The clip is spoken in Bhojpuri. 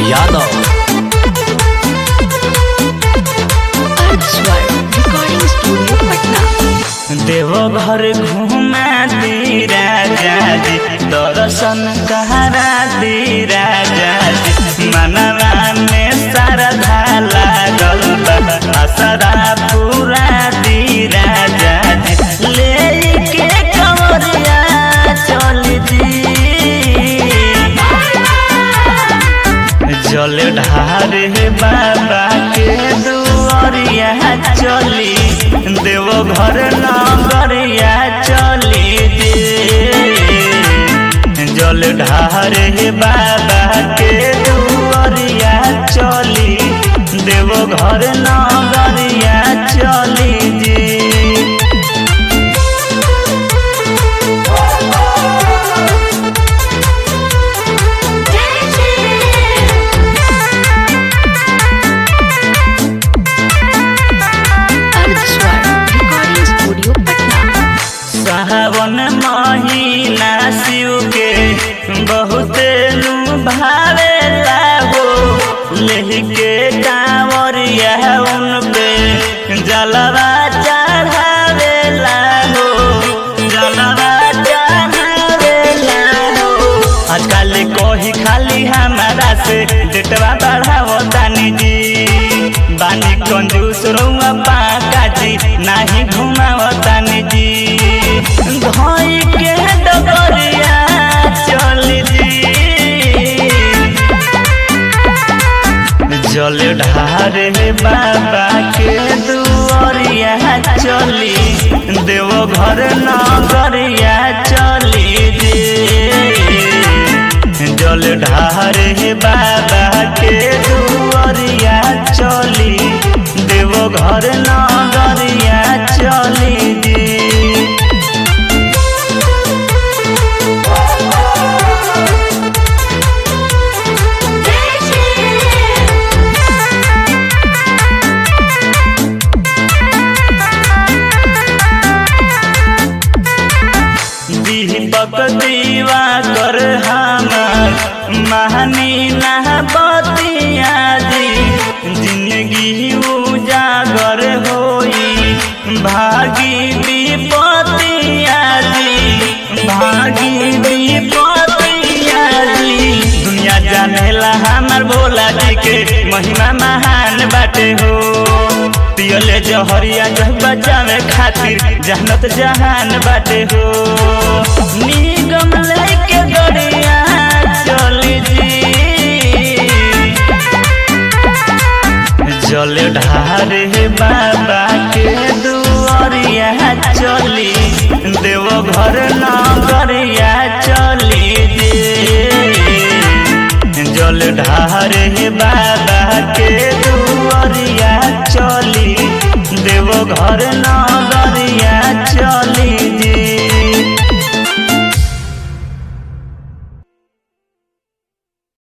यादव अर्धस्वर रिकॉर्डिंग स्टूडियो पटना देवघर घुमा दी राजा जी दर्शन करा दी राजा जी मनवा में श्रद्धा लागल बा असरा पूरा दी राजा जी ले के कमरिया चल जी जल ढारे बाबा के दुआरिया चली देव घर नगरिया चली दे जल ढारे बाबा के दुआरिया चली देव घर नगरिया चली जी अर्धस्वर रिकॉर्डिंग स्टूडियो पटना सावन महीना शिव के बहुते नु भावेला हो लेके कांवरिया उन पे जलवा चढ़ावेला हो जलवा चढ़ावेला हो आजकल कोही खाली हमारा से डेटवा बढ़ावो तानी जी बानी कंजूस रउआ पाका जी नाही घुमावो तानी जी धोई के डगरिया चल जी जल ढारे बाबा के दुआरिया चली देव घर नगरिया चली दे जल ढारे बाबा के दुआरिया चली देव घर नगरिया चली दे दीपक दीवा कर हमार महानी ना बतिया जी जिंदगी उजागर होई भागी विपतिया जी भागी विपतिया जी दुनिया जानेला हमार भोला जी के महिमा महान बाटे हो पियले जहरिया जह बचावे खातिर जहनत जहान बाटे हो निगम लेके गड़िया चली जी जल ढारे बाबा के दुआरिया चली देव घर नगरिया चली दे जल ढारे बाबा के दुआरिया चली देव घर